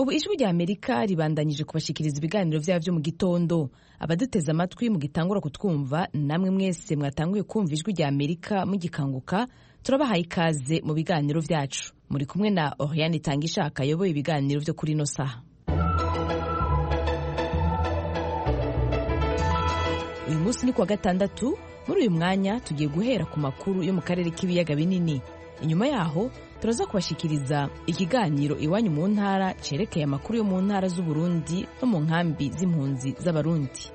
ubu ijwi rya amerika ribandanyije kubashikiriza ibiganiro byabo byo mu gitondo abaduteze amatwi mugitangura kutwumva namwe mwese mwatanguye kumva ijwi rya amerika mugikanguka turabahaye ikaze mu biganiro byacu muri kumwe na oriane itangishaka ayoboye ibiganiro byo kuri ino saha uyu munsi ni kuwa gatandatu muri uyu mwanya tugiye guhera ku makuru yo mu karere k'ibiyaga binini inyuma yaho turaza kubashikiriza ikiganiro iwanyu mu ntara cerekeye amakuru yo mu ntara z'uburundi no mu nkambi z'impunzi z'abarundi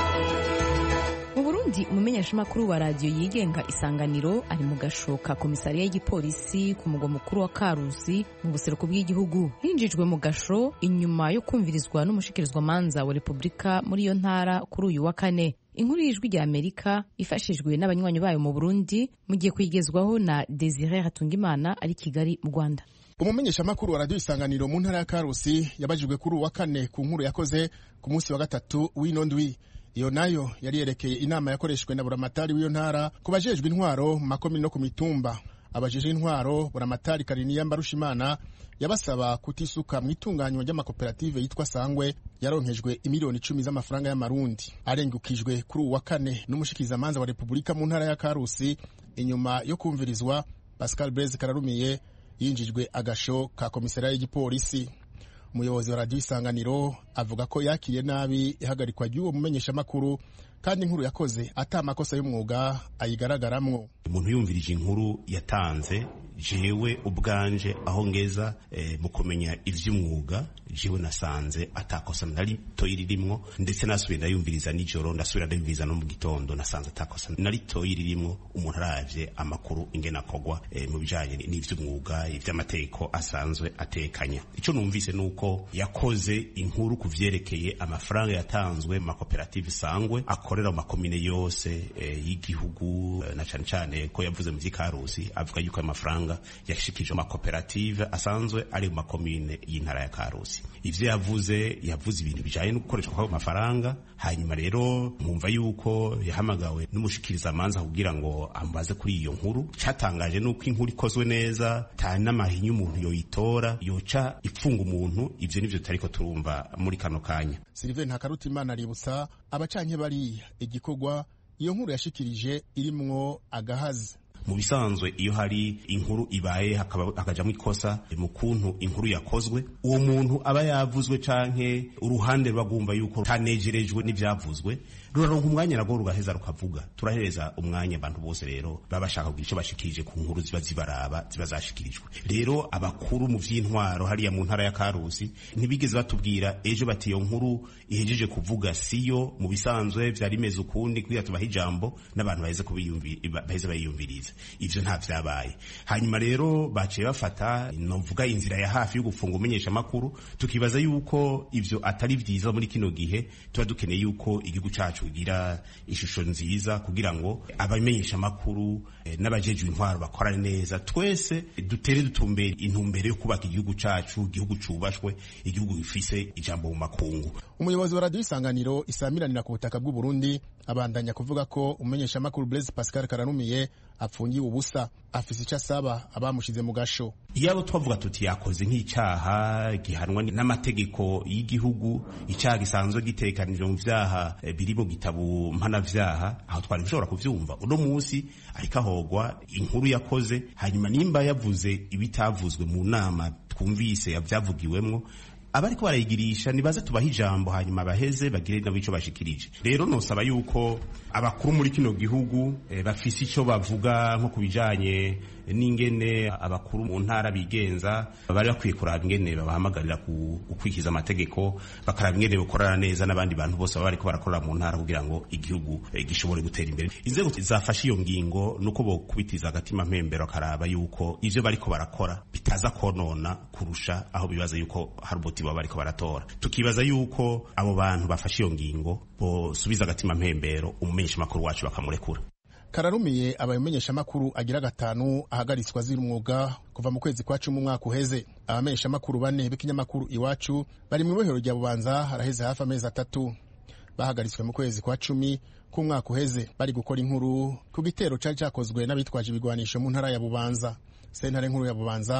mu burundi umumenyeshamakuru wa radiyo yigenga isanganiro ari mu gashoka komisariya y'igipolisi ku mugwa mukuru wa karusi mu buseruko bw'igihugu hinjijwe mu gasho inyuma yo kumvirizwa n'umushikirizwamanza wa repubulika muri iyo ntara kuri uyu wa kane inkuru y'ijwi rya amerika ifashijwe n'abanywanyi bayo mu burundi mugiye kuyigezwaho na desire hatungimana ari kigali mu rwanda umumenyeshamakuru wa radiyo isanganiro mu ntara ya karusi yabajijwe kuri uwa kane ku nkuru yakoze ku munsi wa gatatu w'ino ndwi iyo nayo yari yerekeye inama yakoreshejwe na buramatari w'iyo ntara ku bajejwe intwaro mu makomini no ku mitumba abajejwe intwaro buramatari kariniya mbarushimana yabasaba kutisuka mu itunganywa ry'amakoperative yitwa sangwe yaronkejwe imiliyoni icumi z'amafaranga y'amarundi arengukijwe kuri uwu wa kane n'umushikirizamanza wa repubulika mu ntara ya karusi inyuma yo kumvirizwa pascal blaise kararumiye yinjijwe agasho ka komisariya y'igipolisi umuyobozi wa radiyo isanganiro avuga ko yakiriye nabi ihagarikwa ry'uwo mumenyeshamakuru kandi inkuru yakoze ata amakosa y'umwuga ayigaragaramwo umuntu yumvirije inkuru yatanze jewe ubwanje aho ngeza e, mu kumenya ivy'umwuga jewe nasanze atakosa na ritoyi ririmwo ndetse nasubiye ndayumviriza nijoro ndasubira ndayumviriza no mu gitondo nasanze atakosa na ritoyi ririmwo umuntu aravye amakuru ingene akogwa e, mu bijanye n'ivy'umwuga ivy'amategeko asanzwe atekanya ico numvise nuko yakoze inkuru ku vyerekeye amafaranga yatanzwe mu makoperative sangwe akorera mu makomine yose e, y'igihugu e, na cane cane ko yavuze mu vy'ikarusi avuga yuko ayo mafaranga yashikije amakoperative asanzwe ari mu makomine y'intara ya karusi ivyo yavuze yavuze ibintu bijanye no gukoreshwa kw'ayo mafaranga hanyuma rero mwumva yuko yahamagawe n'umushikirizamanza kugira ngo ambaze kuri iyo nkuru catangaje nuko inkuru ikozwe neza ta n'amahinya umuntu yoyitora yoca ipfunga umuntu ivyo nivyo tutariko turumva muri kano kanya Sylvain Ntakarutimana aributsa abacanke bariya igikorwa iyo nkuru yashikirije irimwo agahazi mu bisanzwe iyo hari inkuru ibaye hakajamwo ikosa mu kuntu inkuru yakozwe uwo muntu aba yavuzwe canke uruhande rwagumva yuko tanejerejwe n'ivyavuzwe ruraronka umwanya nagwo rugaheza rukavuga turahereza umwanya abantu bose rero baba bashaka kugira ico bashikirije ku nkuru ziba zibaraba ziba zashikirijwe rero abakuru mu vy'intwaro hariya mu ntara ya karusi ntibigeze batubwira ejo bati iyo nkuru ihejeje kuvuga siyo mu bisanzwe vyari imeze ukundi kugira tubahe ijambo n'abantu baheze baheze bayiyumviriza ivyo nta vyabaye hanyuma rero baciye bafata novuga inzira ya hafi yo gufunga umenyesha makuru tukibaza yuko ivyo atari vyiza muri kino gihe tuba dukeneye yuko igihugu cacu kugira ishusho nziza kugira ngo abamenyesha makuru eh, n'abajejwe intwaro bakorane neza twese dutere dutumbere intumbere yo kubaka igihugu cacu igihugu cubashwe igihugu gifise ijambo mu makungu umuyobozi wa radiyo isanganiro isamiranira ku butaka bw'u Burundi abandanya kuvuga ko umumenyesha makuru Blaise Pascal Karanumiye apfungiwe ubusa afise icyo asaba abamushize mu gasho iyabo twavuga tuti yakoze nk'icyaha gihanwa n'amategeko y'igihugu icyaha gisanzwe gitekanijwe mu vyaha biri mu gitabo mpanavyaha aho twari dushobora kuvyumva uno munsi ariko ahogwa inkuru yakoze hanyuma nimba yavuze ibitavuzwe mu nama twumvise yavyavugiwemwo abariko barayigirisha nibaze tubaha ijambo hanyuma baheze bagire nabo ico bashikirije rero nosaba yuko abakuru muri kino gihugu e, bafise ico bavuga nko kubijanye n'ingene abakuru mu ntara bigenza bari bakwiye kuraba ingene babahamagarira gukwikiza amategeko bakaraba ingene bakorana neza n'abandi bantu bose baba bariko barakorera mu ntara kugira ngo igihugu e, gishobore gutera imbere inzego zafashe iyo ngingo nuko bokubitiza agatima mpembero bakaraba yuko ivyo bariko barakora bitaza konona kurusha aho bibaza yuko hari umuti baba bariko baratora tukibaza yuko abo bantu bafashe iyo ngingo bosubiza agatima mpembero umumenyesha makuru wacu bakamurekura kararumiye abamenyesha makuru agira gatanu ahagaritswe azira umwuga kuva mu kwezi kwa cumi umwaka uheze abamenyesha makuru bane b'ikinyamakuru iwacu bari mu ibohero rya bubanza haraheze hafi amezi atatu bahagaritswe mu kwezi kwa cumi k'umwaka uheze bari gukora inkuru ku gitero cari cakozwe n'abitwaje ibigwanisho mu ntara ya bubanza sentare nkuru ya bubanza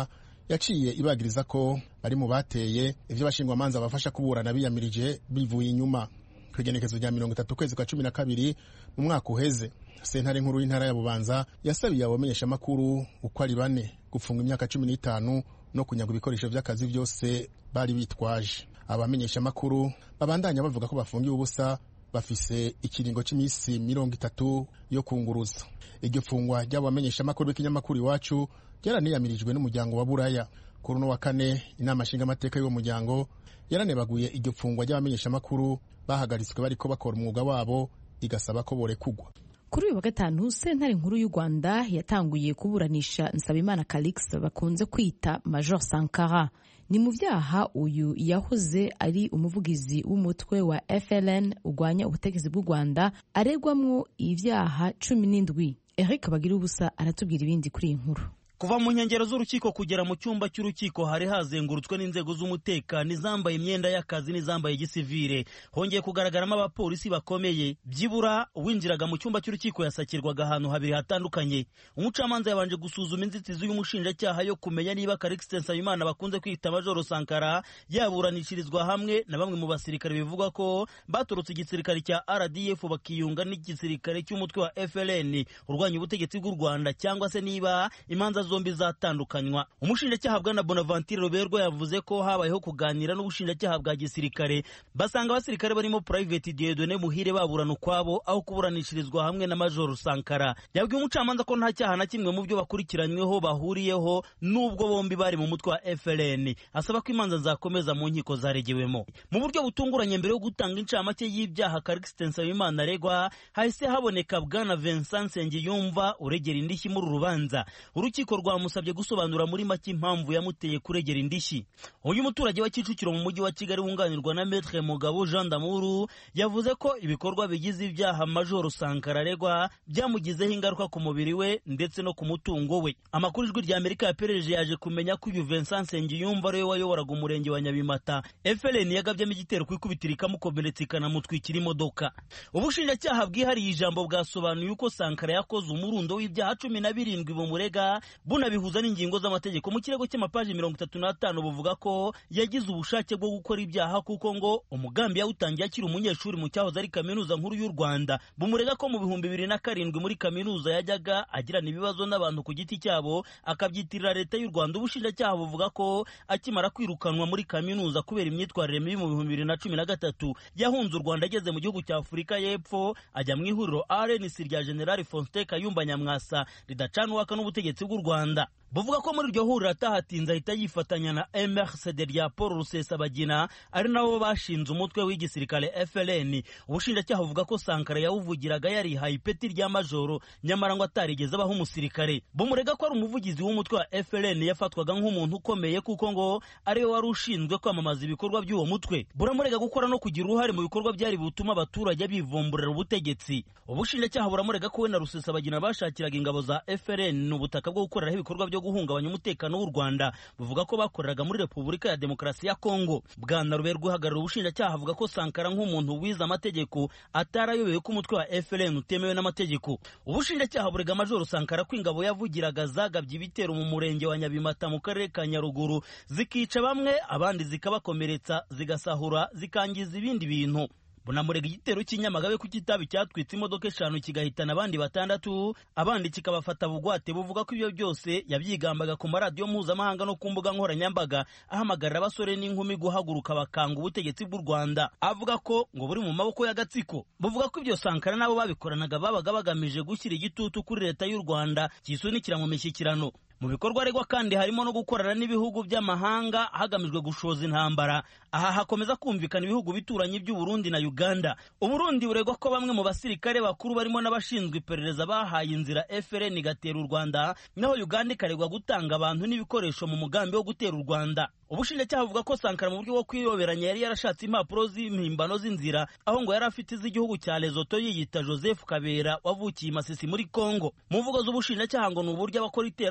yaciye ibagiriza ko bari mu bateye ivyo bashingwamanza bafasha kuburana biyamirije bivuye inyuma kw'igenekezo rya mirongo itatu ukwezi kwa cumi na kabiri mu mwaka uheze sentare nkuru y'intara ya bubanza yasabiye abamenyeshamakuru uko ari bane gufunga imyaka cumi n'itanu no kunyaga ibikoresho vy'akazi vyose bari bitwaje abamenyeshamakuru babandanya bavuga ko bafungiwe ubusa bafise ikiringo c'imisi mirongo itatu yo kunguruza iryo fungwa ry'abo bamenyeshamakuru b'ikinyamakuru iwacu ryaraniyamirijwe n'umuryango wa buraya kuri uno wa kane inama nshingamateka y'uwo muryango yaranebaguye iryo fungwa ry'abamenyeshamakuru bahagaritswe bariko bakora umwuga wabo igasaba ko borekugwa kuri uyu wa gatanu sentare nkuru y'u rwanda yatanguye kuburanisha nsabimana calix bakunze kwita major sankara ni mu byaha uyu yahoze ari umuvugizi w'umutwe wa fln urwanya ubutegetsi bw'u rwanda aregwamwo ibyaha cumi n'indwi eric bagira ubusa aratubwira ibindi kuri iyi nkuru kuva mu nkengero z'urukiko kugera mu cyumba cy'urukiko hari hazengurutswe n'inzego z'umutekano izambaye imyenda y'akazi n'izambaye gisivire hongeye kugaragaramo abapolisi bakomeye byibura uwinjiraga mu cyumba cy'urukiko yasakirwaga ahantu habiri hatandukanye umucamanza yabanje gusuzuma inzitizi y'umushinjacyaha yo kumenya niba karikisite nsabimana bakunze kwita majoro sankara yaburanishirizwa hamwe na bamwe mu basirikare bivugwa ko baturutse igisirikare cya rdf bakiyunga n'igisirikare cy'umutwe wa fln urwanya ubutegetsi bw'u rwanda cyangwa se niba imanza zombi zatandukanywa umushinjacyaha bwana bonaventure roberwa yavuze ko habayeho kuganira n'ubushinjacyaha bwa gisirikare basanga abasirikare barimo private diedone muhire baburana ukwabo aho kuburanishirizwa hamwe na major sankara yabwiye umucamanza ko nta cyaha na kimwe mu byo bakurikiranyweho bahuriyeho n'ubwo bombi bari mu mutwe wa fln asaba ko imanza zakomeza mu nkiko zaregewemo mu buryo butunguranye mbere yo gutanga incamake y'ibyaha karikisite nsabimana aregwa hahise haboneka bwana vincent nsengiyumva uregera indishyi muri uru rubanza urukiko rwamusabye gusobanura muri make impamvu yamuteye kuregera indishyi uyu muturage wa kicukiro mu mujyi wa kigali wunganirwa na metre mugabo jean damuru yavuze ko ibikorwa bigize ibyaha majoro sankara aregwa byamugizeho ingaruka ku mubiri we ndetse no ku mutungo we amakuru ijwi rya amerika yaperereje yaje kumenya ko uyu vincent nsengiyumva ariwe wayoboraga umurenge wa nyabimata fln yagabyemo igitero ku ikubitiro ikamukomeretsa ikanamutwikira imodoka ubushinjacyaha bwihariye ijambo bwasobanuye uko sankara yakoze umurundo w'ibyaha cumi na birindwi bumurega bunabihuza n'ingingo z'amategeko mu kirego cy'amapaji mirongo itatu n'atanu buvuga ko yagize ubushake bwo gukora ibyaha kuko ngo umugambi yawutangiye akiri umunyeshuri mu cyahoze ari kaminuza nkuru y'u rwanda bumurega ko mu bihumbi bibiri na karindwi muri kaminuza yajyaga agirana ibibazo n'abantu ku giti cyabo akabyitirira leta y'u rwanda ubushinjacyaha buvuga ko akimara kwirukanwa muri kaminuza kubera imyitwarire mibi mu bihumbi bibiri na cumi na gatatu yahunze u rwanda ageze mu gihugu cya afurika y'epfo ajya mu ihuriro rnc rya generali faustin kayumba nyamwasa ridacana uwaka n'ubutegetsi bw'u rwanda buvuga ko muri iryo huriro atahatinze ahita yifatanya na mrcd rya paul rusesabagina ari nabo bashinze umutwe w'igisirikare fln ubushinjacyaha buvuga ko sankara yawuvugiraga yarihaye ipeti rya majoro nyamara ngo atarigeze abaho umusirikare bumurega ko ari umuvugizi w'umutwe wa fln yafatwaga nk'umuntu ukomeye kuko ngo ariwe wari ushinzwe kwamamaza ibikorwa by'uwo mutwe buramurega gukora no kugira uruhare mu bikorwa byari butuma abaturage bivumburira ubutegetsi ubushinjacyaha buramurega ko we na rusesabagina bashakiraga ingabo za fln ubutaka bwo gukoreraho ibikorwa byo guhungabanya umutekano w'u Rwanda buvuga ko bakoreraga muri Repubulika ya Demokarasi ya Kongo Bwana Ruberwa uhagarariye ubushinjacyaha avuga ko Sankara nk'umuntu wize amategeko atarayobewe ko umutwe wa FLN utemewe n'amategeko ubushinjacyaha burega Majoro Sankara ko ingabo yavugiraga zagabye ibitero mu murenge wa Nyabimata mu karere ka Nyaruguru zikica bamwe abandi zikabakomeretsa zigasahura zikangiza ibindi bintu bunamurega igitero cy'inyamagabe ku kitabi cyatwitse imodoka eshanu kigahitana abandi batandatu abandi kikabafata bugwate buvuga ko ibyo byose yabyigambaga ku maradiyo mpuzamahanga no ku mbuga nkoranyambaga ahamagarira abasore n'inkumi guhaguruka bakanga ubutegetsi bw'u rwanda avuga ko ngo buri mu maboko y'agatsiko buvuga ko ibyo sankara n'abo babikoranaga babaga bagamije gushyira igitutu kuri leta y'u rwanda cyisunikira mu mishyikirano mu bikorwa aregwa kandi harimo no gukorana n'ibihugu by'amahanga hagamijwe gushoza intambara aha hakomeza kumvikana ibihugu bituranye by'uburundi na uganda uburundi buregwa ko bamwe mu basirikare bakuru barimo n'abashinzwe iperereza bahaye inzira frn igatera u rwanda naho uganda ikaregwa gutanga abantu n'ibikoresho mu mugambi wo gutera u rwanda ubushinjacyaha buvuga ko sankara mu buryo bwo kwiyoberanya yari yarashatse impapuro z'impimbano z'inzira aho ngo yari afite iz'igihugu cya lesoto yiyita joseph kabera wavukiye i masisi muri congo mu mvugo z'ubushinjacyaha ngo ni uburyo abakora iterabwoba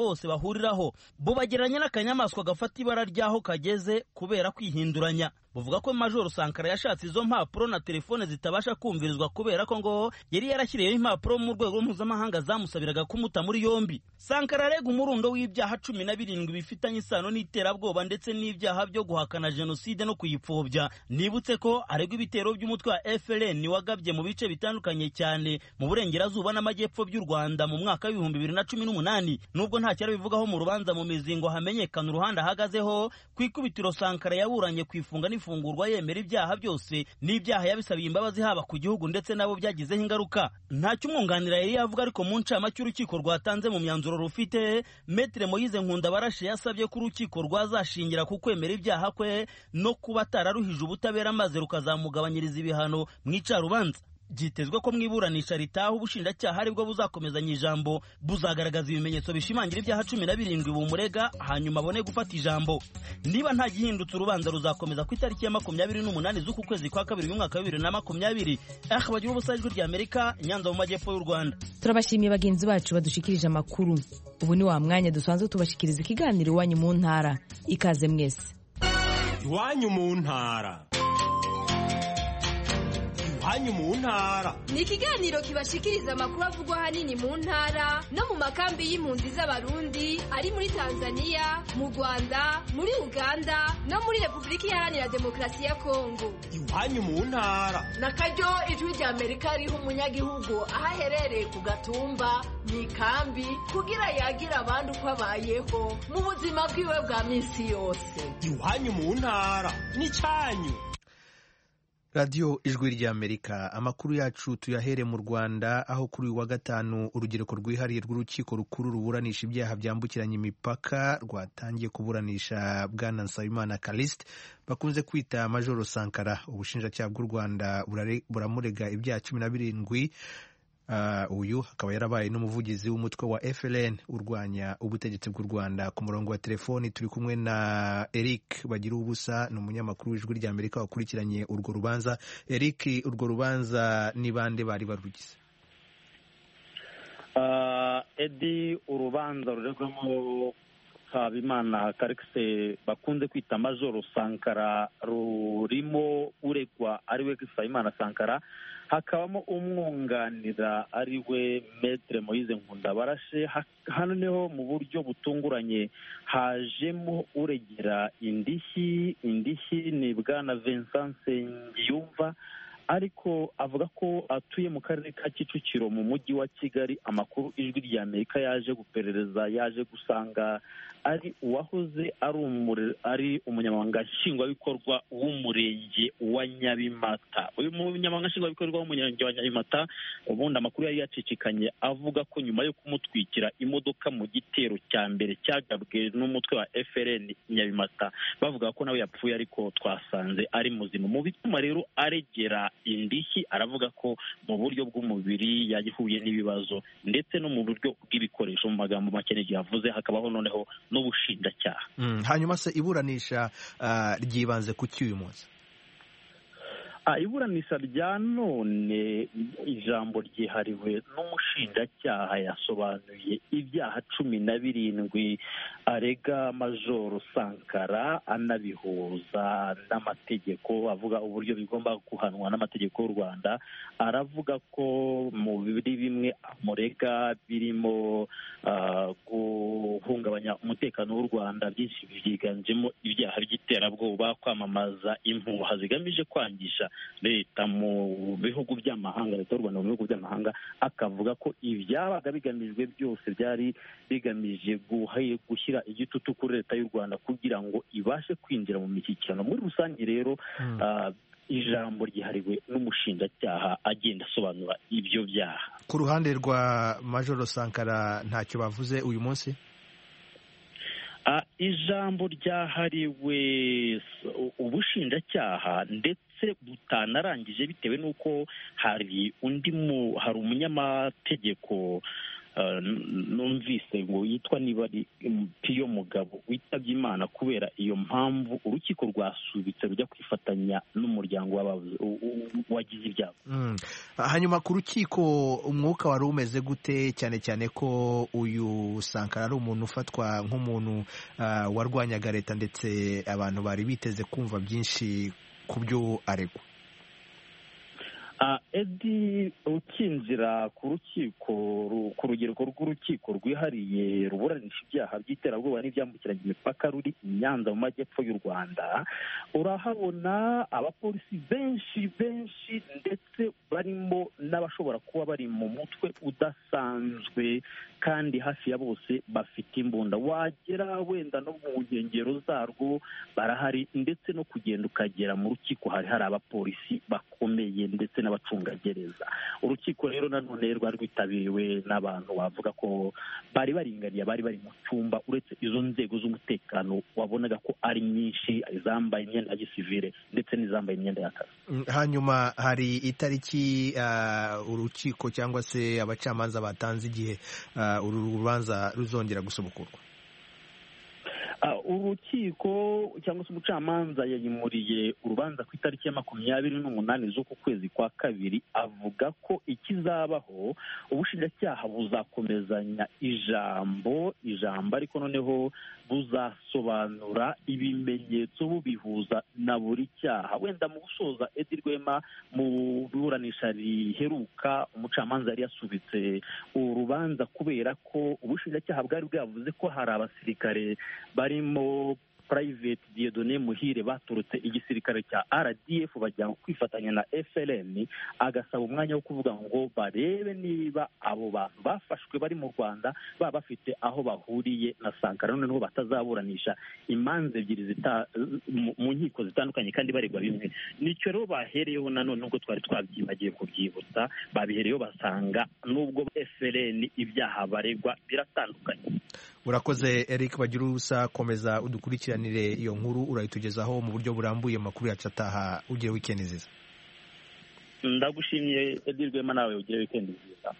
bose bahuriraho bubagereranya n'akanyamaswa gafata ibara ry'aho kageze kubera kwihinduranya buvuga ko majoro sankara yashatse izo mpapuro na telefone zitabasha kumvirizwa kubera ko ngo yari yarashyiriyeho impapuro mu rwego mpuzamahanga zamusabiraga kumuta muri yombi sankara arega umurundo w'ibyaha cumi na birindwi bifitanye isano n'iterabwoba ndetse n'ibyaha byo guhakana jenoside no kuyipfobya nibutse ko aregwa ibitero by'umutwe wa frn wagabye mu bice bitandukanye cyane mu burengerazuba n'amajyepfo by'u rwanda mu mwaka w'ibihumbi bibiri na cumi n'umunani nubwo nta cyari bivugaho mu rubanza mu mizi ngo hamenyekane uruhande ahagazeho ku ikubitiro sankara yaburanye ku ifunga ifungurwa yemera ibyaha byose n'ibyaha yabisabiye imbabazi haba ku gihugu ndetse nabo byagizeho ingaruka ntacyo umwunganira yari yavuga ariko mu ncamake urukiko rwatanze mu myanzuro rufite metere moyize nkunda barashe yasabye ko urukiko rwazashingira ku kwemera ibyaha kwe no kuba atararuhije ubutabera maze rukazamugabanyiriza ibihano mu icarubanza byitezwe ko mu iburanisha ritaha ubushinjacyaha aribwo buzakomezanya ijambo buzagaragaza ibimenyetso bishimangira ibyaha cumi na birindwi bumurega hanyuma abone gufata ijambo niba nta gihindutse urubanza ruzakomeza ku itariki ya makumyabiri n'umunani z'uku kwezi kwa kabiri y'umwaka wa bibiri na makumyabiri aha bagira ubusa ijwi rya amerika nyanza mu majyepfo y'u rwanda turabashimiye bagenzi bacu badushikirije amakuru ubu ni wa mwanya dusanzwe tubashikiriza ikiganiro iwanyu mu ntara ikaze mwese iwanyu mu ntara iwanyu mu ntara ni ikiganiro kibashikiriza amakuru avugwa ahanini mu ntara no mu makambi y'impunzi z'abarundi ari muri tanzania mu rwanda muri uganda no muri repubulika iharanira demokarasi ya kongo iwanyu mu ntara na karyo ijwi rya amerika riha umunyagihugu aho aherereye ku gatumba mu ikambi kugira yagire abandi uko abayeho mu buzima bwiwe bwa minsi yose iwanyu mu ntara n'icyanyu radiyo ijwi ry'amerika amakuru yacu tuyahere mu rwanda aho kuri uyu wa gatanu urugereko rwihariye rw'urukiko rukuru ruburanisha ibyaha byambukiranya imipaka rwatangiye kuburanisha bwana nsabimana karisite bakunze kwita majoro sankara ubushinjacyaha bw'u rwanda buramurega ibyaha cumi na birindwi uyu akaba yarabaye n'umuvugizi w'umutwe wa FLN urwanya ubutegetsi bw'u Rwanda ku murongo wa telefoni turi kumwe na Eric bagira ubusa ni umunyamakuru w'ijwi rya Amerika wakurikiranye urwo rubanza Eric urwo rubanza ni bande bari barugize edi urubanza ruregwamo habimana karikise bakunze kwita majoro sankara rurimo uregwa ariwe habimana sankara hakabamo umwunganira ari we metere moyize nkunda barashe hano niho mu buryo butunguranye hajemo uregera indishyi indishyi ni bwana vincent nsengiyumva ariko avuga ko atuye mu karere ka kicukiro mu mujyi wa kigali amakuru ijwi rya amerika yaje guperereza yaje gusanga ari uwahoze ari umunyamabanga nshingwabikorwa w'umurenge wa nyabimata uyu munyamabanga nshingwabikorwa w'umurenge wa nyabimata ubundi amakuru yari yacicikanye avuga ko nyuma yo kumutwikira imodoka mu gitero cya mbere cyagabwe n'umutwe wa frn nyabimata bavuga ko nawe yapfuye ariko twasanze ari muzima mu bituma rero aregera indishyi aravuga ko mu buryo bw'umubiri yahuye n'ibibazo ndetse no mu buryo bw'ibikoresho mu magambo make n'igihe yavuze hakabaho noneho n'ubushinjacyaha hanyuma se iburanisha ryibanze ku cy'uyu munsi iburanisha rya none ijambo ryihariwe n'umushinjacyaha yasobanuye ibyaha cumi na birindwi arega majoro sankara anabihuza n'amategeko avuga uburyo bigomba guhanwa n'amategeko y'u rwanda aravuga ko muri bimwe amurega birimo guhungabanya umutekano w'u rwanda byinshi byiganjemo ibyaha by'iterabwoba kwamamaza impuha zigamije kwangisha leta mu bihugu by'amahanga leta y'u rwanda mu bihugu by'amahanga akavuga ko ibyabaga bigamijwe byose byari bigamije gushyira igitutu kuri leta y'u rwanda kugira ngo ibashe kwinjira mu mishyikirano muri rusange rero ijambo ryihariwe n'umushinjacyaha agenda asobanura ibyo byaha ku ruhande rwa majoro sankara ntacyo bavuze uyu munsi ijambo ryahariwe ubushinjacyaha ndetse butanarangije bitewe n'uko hari undi hari umunyamategeko numvise ngo yitwa niba ari piyo mugabo witabye imana kubera iyo mpamvu urukiko rwasubitse rujya kwifatanya n'umuryango wagize ibyago hanyuma ku rukiko umwuka wari umeze gute cyane cyane ko uyu sankara ari umuntu ufatwa nk'umuntu warwanyaga leta ndetse abantu bari biteze kumva byinshi ku byo aregwa edi ukinjira ku rukiko ku rugereko rw'urukiko rwihariye ruburanisha ibyaha by'iterabwoba n'ibyambukiranya imipaka ruri i nyanza mu majyepfo y'u rwanda urahabona abapolisi benshi benshi ndetse barimo n'abashobora kuba bari mu mutwe udasanzwe kandi hafi ya bose bafite imbunda wagera wenda no mu nkengero zarwo barahari ndetse no kugenda ukagera mu rukiko hari hari abapolisi bakomeye ndetse n'abacungagereza urukiko rero nanone rwari rwitabiriwe n'abantu bavuga ko bari baringaniye bari bari mu cyumba uretse izo nzego z'umutekano wabonaga ko ari nyinshi izambaye imyenda ya gisivire ndetse n'izambaye imyenda y'akazi hanyuma hari itariki urukiko cyangwa se abacamanza batanze igihe uru rubanza ruzongera gusubukurwa urukiko cyangwa se umucamanza yayimuriye urubanza ku itariki ya makumyabiri n'umunani z'uku kwezi kwa kabiri avuga ko ikizabaho ubushinjacyaha buzakomezanya ijambo ijambo ariko noneho buzasobanura ibimenyetso bubihuza na buri cyaha wenda mu gusoza edi rwema mu iburanisha riheruka umucamanza yari yasubitse urubanza kubera ko ubushinjacyaha bwari bwavuze ko hari abasirikare barimo private diedone muhire baturutse igisirikare cya rdf bajya kwifatanya na frn agasaba umwanya wo kuvuga ngo barebe niba abo bantu bafashwe bari mu rwanda baba bafite aho bahuriye na sankara noneho batazaburanisha imanza ebyiri mu nkiko zitandukanye kandi baregwa bimwe nicyo rero bahereyeho nanone nubwo twari twabyibagiye kubyibutsa babihereyeho basanga nubwo frn ibyaha baregwa biratandukanye urakoze eric bagira ubusa komeza udukurikiranire iyo nkuru urayitugezaho mu buryo burambuye amakuru yacu ataha ugire wikendi nziza ndagushimiye edi rwema nawe ugire wikendi nziza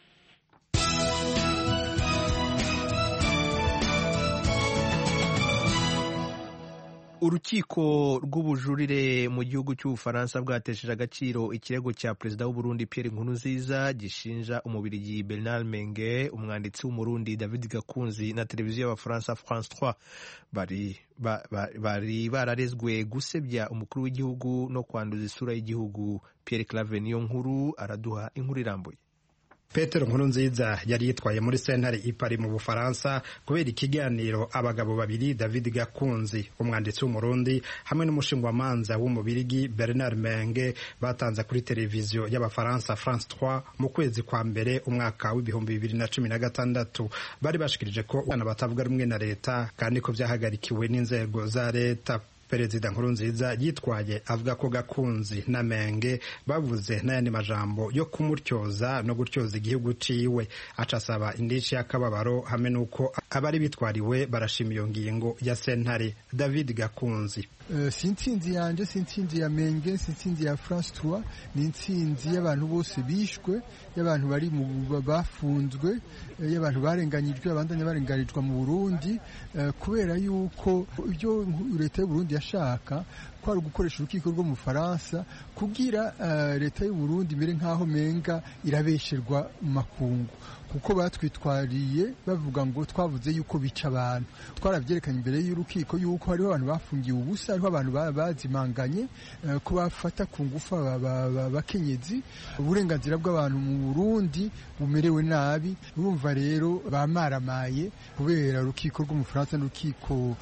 urukiko rw'ubujurire mu gihugu cy'ubufaransa bwatesheje agaciro ikirego cya perezida w'uburundi Pierre Nkurunziza gishinja umubirigi Bernard Menge umwanditsi w'umurundi David Gakunzi na televiziyo y'abafaransa France 3 bari bari bararezwe gusebya umukuru w'igihugu no kwanduza isura y'igihugu Pierre Claver niyo nkuru araduha inkuru irambuye petero nkuru nziza yari yitwaye muri sentare ipari mu bufaransa kubera ikiganiro abagabo babiri david gakunzi umwanditsi w'umurundi hamwe n'umushingwamanza w'umubirigi bernard menge batanze kuri televiziyo y'abafaransa france 3 mu kwezi kwa mbere umwaka w'ibihumbi bibiri na cumi na gatandatu bari bashikirije ko abana batavuga rumwe na leta kandi ko byahagarikiwe n'inzego za leta perezida nkurunziza yitwaye avuga ko gakunzi na menge bavuze n'ayandi majambo yo kumutyoza no gutyoza igihugu ciwe aca asaba indici y'akababaro hamwe n'uko abari bitwariwe barashima iyo ngingo ya sentare david gakunzi si intsinzi yanjye si intsinzi ya menge si intsinzi ya france trois ni intsinzi y'abantu bose bishwe y'abantu bari mu bafunzwe y'abantu barenganyijwe abandanya barenganijwe mu burundi kubera yuko ibyo leta y'uburundi yashaka ko ari ugukoresha urukiko rwo mu faransa kugira leta y'uburundi imere nk'aho menga irabesherwa mu makungu kuko batwitwariye bavuga ngo twavuze yuko bica abantu twarabyerekanye imbere y'urukiko yuko hariho abantu bafungiwe ubusa hariho abantu bazimanganye ko bafata ku ngufu abakenyezi uburenganzira bw'abantu mu burundi bumerewe nabi urumva rero bamaramaye kubera urukiko rwo mu faransa n'urukiko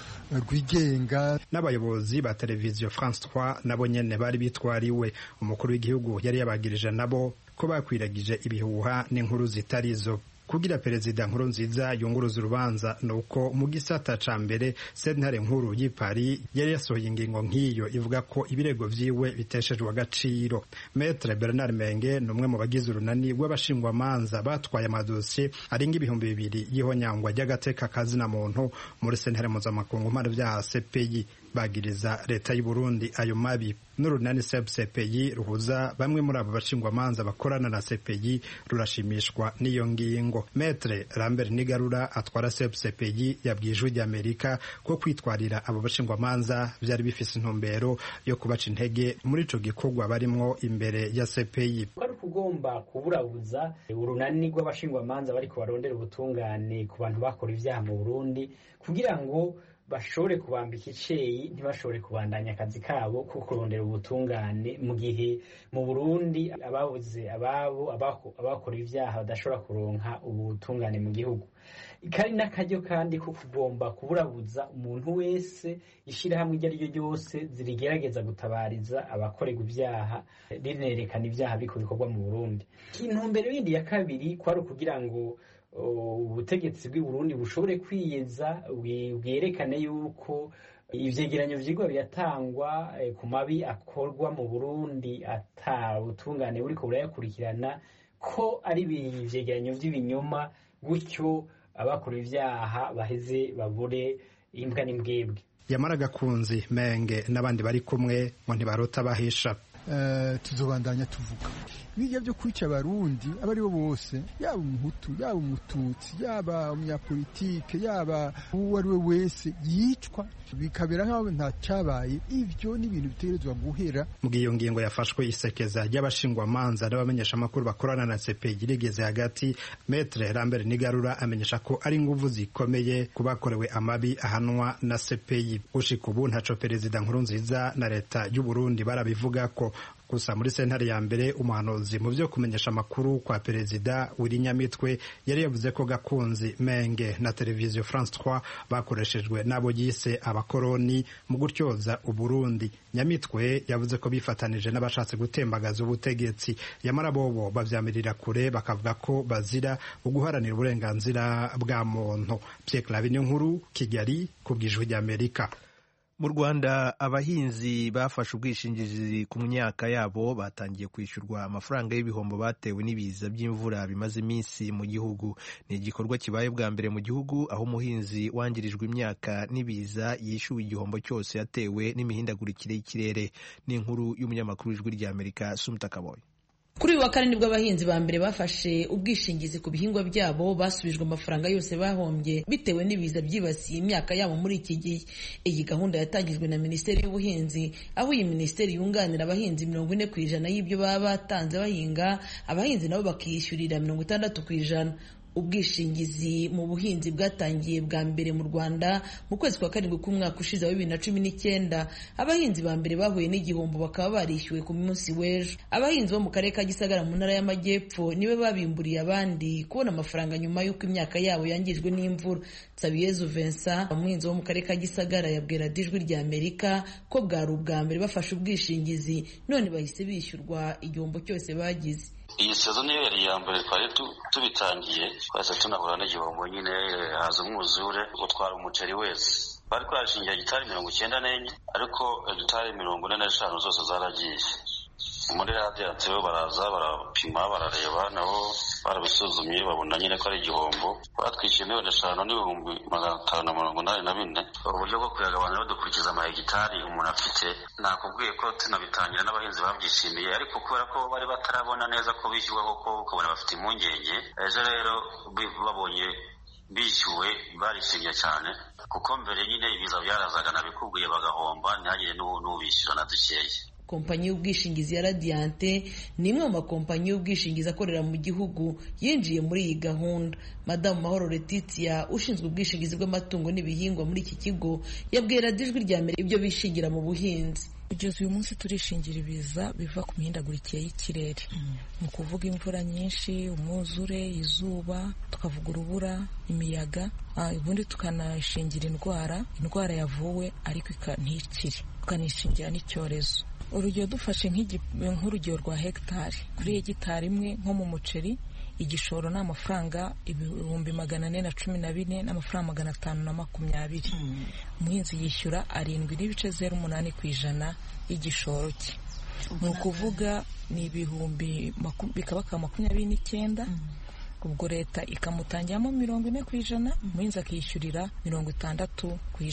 rwigenga n'abayobozi ba televiziyo france 3 nabo nyene bari bitwariwe umukuru w'igihugu yari yabagirije nabo ko bakwiragije ibihuha n'inkuru zitarizo kugira perezida nkuru nziza yunguruza urubanza ni uko mu gisata ca mbere sentare nkuru y'i Paris yari yasohoye ingingo nk'iyo ivuga ko ibirego vyiwe biteshejwe agaciro Maître Bernard Menge ni umwe mu bagize urunani rw'abashingwamanza batwaye amadosiye arenga ibihumbi bibiri y'ihonyangwa ry'agateka kazina muntu muri sentare mpuzamakungu mpano vyaha CPI bagiriza leta y'u Burundi ayo mabi n'urunani CPI ruhuza bamwe muri abo bashingwamanza bakorana na CPI rurashimishwa n'iyo ngingo Maître Lambert Nigarura atwara CPI yabwiye ijwi ry'Amerika ko kwitwarira abo bashingwamanza byari bifise intumbero yo kubaca intege muri ico gikorwa barimwo imbere ya CPI kwari kugomba kuburabuza urunani rw'abashingwamanza bariko barondera ubutungane ku bantu bakora ivyaha mu Burundi kugira ngo bashobore kubambika iceyi ntibashobore kubandanya akazi kabo ko kurondera ubutungane mu gihe mu Burundi ababuze ababo abakora ivyaha badashobora kuronka ubutungane mu gihugu kari n'akaryo kandi ko kugomba kuburabuza umuntu wese ishyirahamwe iryo ari ryo ryose zirigerageza gutabariza abakorerwa ibyaha rinerekana ibyaha biko bikorwa mu Burundi intumbero yindi ya kabiri kwari ukugira ngo ubutegetsi bw'i Burundi bushobore kwiyeza bwerekane yuko ivyegeranyo vyigwa biratangwa ku mabi akorwa mu Burundi ata butungane buriko burayakurikirana ko ari ivyegeranyo vy'ibinyoma gutyo abakora ivyaha baheze babure imbwa n'imbwebwe yamara gakunzi menge n'abandi bari kumwe ngo ntibarota bahisha tuzobandanya tuvuga bijya byo kwica abarundi abo ari bo bose yaba umuhutu yaba umututsi yaba umunyapolitike yaba uwo ari we wese yicwa bikabera nk'aho nta cyabaye ibyo ni ibintu bitegerezwa guhera mu iyo ngingo yafashwe isekeza ry'abashingwamanza n'abamenyeshamakuru bakorana na CPI rigeze hagati Maître Lambert Nigarura amenyesha ko ari inguvu zikomeye ku bakorewe amabi ahanwa na CPI ushika ubu ntaco perezida Nkurunziza na leta y'u Burundi barabivuga ko gusa muri sentare ya mbere umuhanuzi mu byo kumenyesha amakuru kwa perezida wiri nyamitwe yari yavuze ko gakunzi menge na televiziyo france 3 bakoreshejwe n'abo yise abakoroni mu gutyoza uburundi nyamitwe yavuze ko bifatanije n'abashatse gutembagaza ubutegetsi yamara bobo bavyamirira kure bakavuga ko bazira uguharanira uburenganzira bwa muntu Pierre Clavin nkuru Kigali ku bw'ijwi ry'Amerika mu rwanda abahinzi bafashe ubwishingizi ku myaka yabo batangiye kwishyurwa amafaranga y'ibihombo batewe n'ibiza by'imvura bimaze iminsi mu gihugu ni igikorwa kibaye bwa mbere mu gihugu aho umuhinzi wangirijwe imyaka n'ibiza yishyuwe igihombo cyose yatewe n'imihindagurikire y'ikirere ni inkuru y'umunyamakuru w'ijwi ry'amerika sumta kaboye kuri uyu wa kane nibwo abahinzi ba mbere bafashe ubwishingizi ku bihingwa byabo basubijwe amafaranga yose bahombye bitewe n'ibiza byibasiye imyaka yabo muri iki gihe iyi gahunda yatangijwe na minisiteri y'ubuhinzi aho iyi minisiteri yunganira abahinzi mirongo ine ku ijana y'ibyo baba batanze bahinga abahinzi nabo bakiyishyurira mirongo itandatu ku ijana ubwishingizi mu buhinzi bwatangiye bwa mbere mu rwanda mu kwezi kwa karindwi k'umwaka ushize wa bibiri na cumi n'icyenda abahinzi ba mbere bahuye n'igihombo bakaba barishyuwe ku munsi w'ejo abahinzi bo mu karere ka gisagara mu ntara y'amajyepfo niwe babimburiye abandi kubona amafaranga nyuma y'uko imyaka yabo yangijwe n'imvura Sabiyezu Vincent umuhinzi wo mu karere ka Gisagara yabwira Dijwi rya Amerika ko bwari ubwa mbere bafashe ubwishingizi none bahise bishyurwa igihombo cyose bagize iyi sezo niyo yari iya mbere twari tubitangiye twahise tunahura n'igihombo nyine haza umwuzure utwara umuceri wese bari twashingiye hegitari mirongo icyenda n'enye ariko hegitari mirongo ine n'eshanu zose zaragiye muri radiyanti bo baraza barapima barareba nabo barabisuzumye babona nyine ko ari igihombo batwishyuye miliyoni eshanu n'ibihumbi magana atanu na mirongo inani na bine uburyo bwo kuyagabanya badukurikiza amahegitari umuntu afite nakubwiye ko tunabitangira n'abahinzi babyishimiye ariko kubera ko bari batarabona neza ko bishyurwa koko ukabona bafite impungenge ejo rero babonye bishyuwe barishimye cyane kuko mbere nyine ibiza byarazaga nabikubwiye bagahomba ntihagire n'ubishyura na dukeya kompanyi y'ubwishingizi ya radiyanti ni imwe mu makompanyi y'ubwishingizi akorera mu gihugu yinjiye muri iyi gahunda madamu mahoro letitia ushinzwe ubwishingizi bw'amatungo n'ibihingwa muri iki kigo yabwira ijwi rya mbere ibyo bishingira mu buhinzi kugeza uyu munsi turishingira ibiza biva ku mihindagurikire y'ikirere ni ukuvuga imvura nyinshi umwuzure izuba tukavuga urubura imiyaga ubundi tukanashingira indwara indwara yavuwe ariko ntikire tukanishingira n'icyorezo urugero dufashe nk'urugero rwa hegitari kuri hegitari imwe nko mu muceri igishoro ni amafaranga ibihumbi magana ane na cumi na bine n'amafaranga magana atanu na makumyabiri umuhinzi yishyura arindwi n'ibice zeru umunani ku ijana y'igishoro cye ni ukuvuga ni ibihumbi bikaba ka makumyabiri n'icyenda ubwo leta ikamutangiramo mirongo ine ku ijana umuhinzi akishyurira mirongo itandatu ku ijana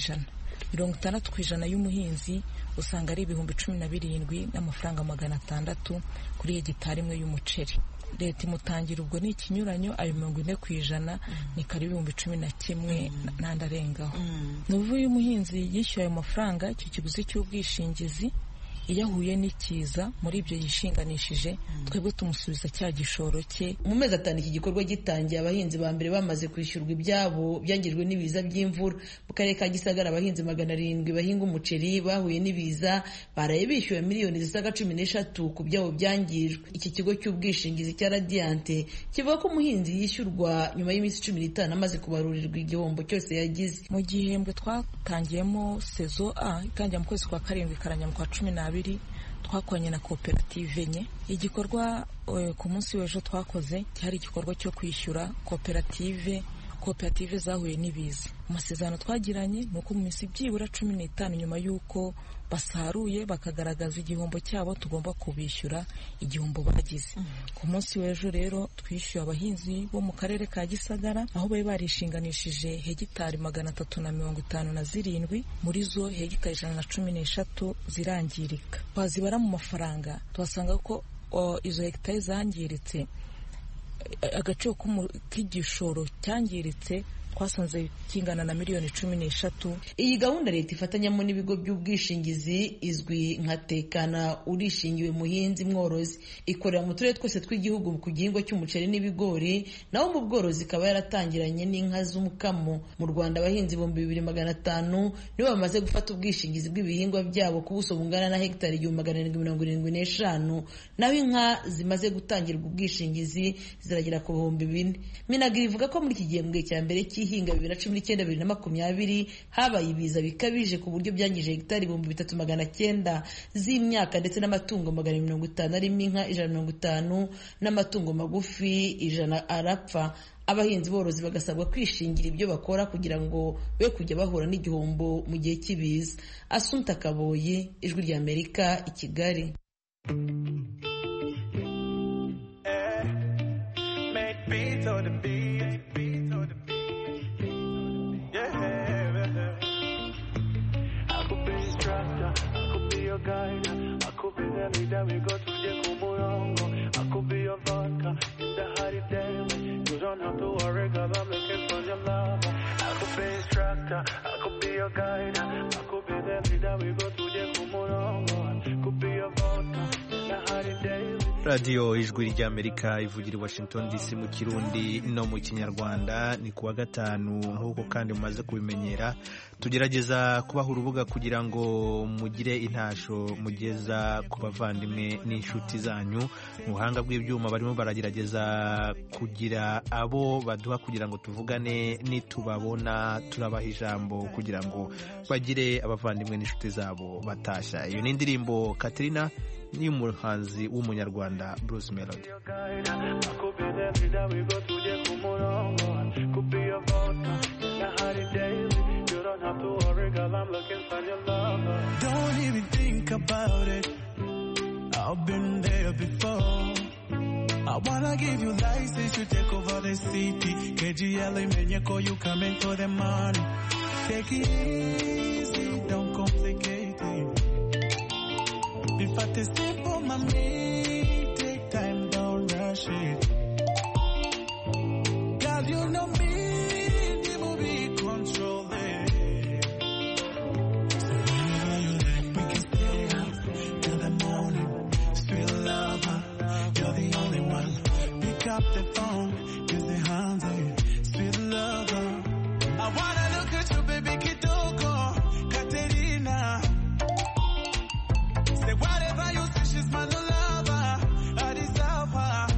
mirongo itandatu ku ijana y'umuhinzi usanga ari ibihumbi cumi na birindwi n'amafaranga magana atandatu kuri hegitari imwe y'umuceri leta imutangira ubwo ni ikinyuranyo ayo mirongo ine ku ijana ni kare ibihumbi cumi na kimwe n'andi arengaho ni ukuvuga iyo umuhinzi yishyuye ayo mafaranga icyo kiguzi cy'ubwishingizi iyo ahuye n'ikiza muri ibyo yishinganishije twebwe tumusubiza cya gishoro cye mu mezi atanu iki gikorwa gitangiye abahinzi ba mbere bamaze kwishyurwa ibyabo byangijwe n'ibiza by'imvura mu karere ka gisagara abahinzi magana arindwi bahinga umuceri bahuye n'ibiza baraye bishyuwe miliyoni zisaga cumi n'eshatu ku byabo byangijwe iki kigo cy'ubwishingizi cya radiyanti kivuga ko umuhinzi yishyurwa nyuma y'iminsi cumi n'itanu amaze kubarurirwa igihombo cyose yagize mu gihembwe twatangiyemo sezo a itangira mu kwezi kwa karindwi ikaranya mu kwa cumi n'abiri twakoranye na koperative enye igikorwa ku munsi w'ejo twakoze cyari igikorwa cyo kwishyura koperative koperative zahuye n'ibiza amasezerano twagiranye ni uko mu minsi byibura cumi n'itanu nyuma y'uko basaruye bakagaragaza igihombo cyabo tugomba kubishyura igihombo bagize ku munsi w'ejo rero twishyuye abahinzi bo mu karere ka gisagara aho bari barishinganishije hegitari magana atatu na mirongo itanu na zirindwi muri zo hegitari ijana na cumi n'eshatu zirangirika twazibara mu mafaranga tuhasanga ko izo hegitari zangiritse agaciro k'igishoro cyangiritse twasanze kingana na miliyoni cumi n'eshatu iyi gahunda leta ifatanyamo n'ibigo by'ubwishingizi izwi nka tekana urishingiwe muhinzi mworozi ikorera mu turere twose tw'igihugu ku gihingwa cy'umuceri n'ibigori naho mu bworozi ikaba yaratangiranye n'inka z'umukamo mu rwanda abahinzi ibihumbi bibiri magana atanu nibo bamaze gufata ubwishingizi bw'ibihingwa byabo ku buso bungana na hegitari igihumbi magana arindwi mirongo irindwi n'eshanu naho inka zimaze gutangirwa ubwishingizi ziragera ku bihumbi bine minagiri ivuga ko muri iki gihembwe cya mbere cy'i ihinga bibiri na cumi n'icyenda bibiri na makumyabiri habaye ibiza bikabije ku buryo byangije hegitari ibihumbi bitatu magana cyenda z'imyaka ndetse n'amatungo magana mirongo itanu arimo inka ijana mirongo itanu n'amatungo magufi ijana arapfa abahinzi borozi bagasabwa kwishingira ibyo bakora kugira ngo be kujya bahura n'igihombo mu gihe cy'ibiza asunta kaboyi ijwi ry'amerika i kigali guide. I could be the leader, we go to the Kumurongo. I could be your vodka in the hurry day. You don't have to worry, cause I'm looking for your love. I could be instructor, I could be your guide. I could be the leader, we go to the Kumurongo. I could be your vodka in the hurry day. radiyo ijwi ry'amerika ivugira i washington dc mu kirundi no mu kinyarwanda ni kuwa gatanu nk'uko kandi mumaze kubimenyera tugerageza kubaha urubuga kugira ngo mugire intasho mugeza ku bavandimwe n'inshuti zanyu mu buhanga bw'ibyuma barimo baragerageza kugira abo baduha kugira ngo tuvugane nitubabona turabaha ijambo kugira ngo bagire abavandimwe n'inshuti zabo batashya iyo ni indirimbo katerina ni umuhanzi w'umunyarwanda Bruce Melody Don't even think about it I've been there before I wanna give you license to take over the city KGL menye ko you coming for the money Take it easy, don't complicate it If I test simple, mommy, take time, don't rush it. Girl, you know me, the movie control it. So whenever you like, we can stay up till the morning. Sweet lover, you're the only one. Pick up the phone, use the hands, sweet lover. I wanna look at you, baby, Kitoko, Katerina. Say whatever you say, she's my new lover. I deserve her.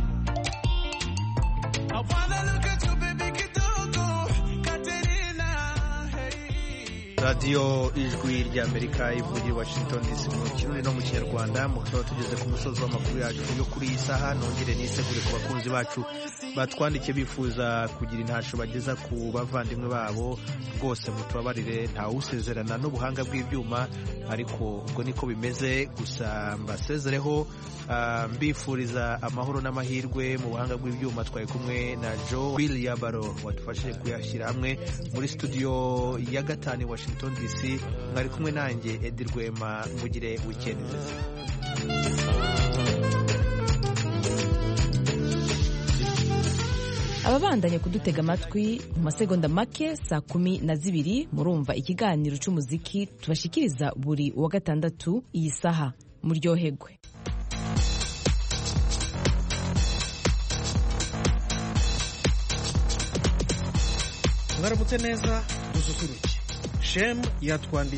I wanna look at you, baby, Kitoko, Katerina. Hey. radiyo ijwi ry'amerika ivugira i washington dc mu kirundi no mu kinyarwanda mukaba tugeze ku musozi w'amakuru yacu yo kuri iyi saha nongere nisegure ku bakunzi bacu batwandikiye bifuza kugira intasho bageza ku bavandimwe babo rwose mutubabarire ntawusezerana n'ubuhanga bw'ibyuma ariko ubwo niko bimeze gusa mbasezereho ah, mbifuriza amahoro n'amahirwe mu buhanga bw'ibyuma twari kumwe na joe will yabaro wadufashije kuyashyira hamwe muri studio ya gatanu i washington washington dc mwari kumwe nanjye edi rwema mugire wikendi nziza ababandanya kudutega amatwi mu masegonda make saa kumi na zibiri murumva ikiganiro cy'umuziki tubashikiriza buri wa gatandatu iyi saha muryohegwe mwaramutse neza dususuruke shemu yatwandikiye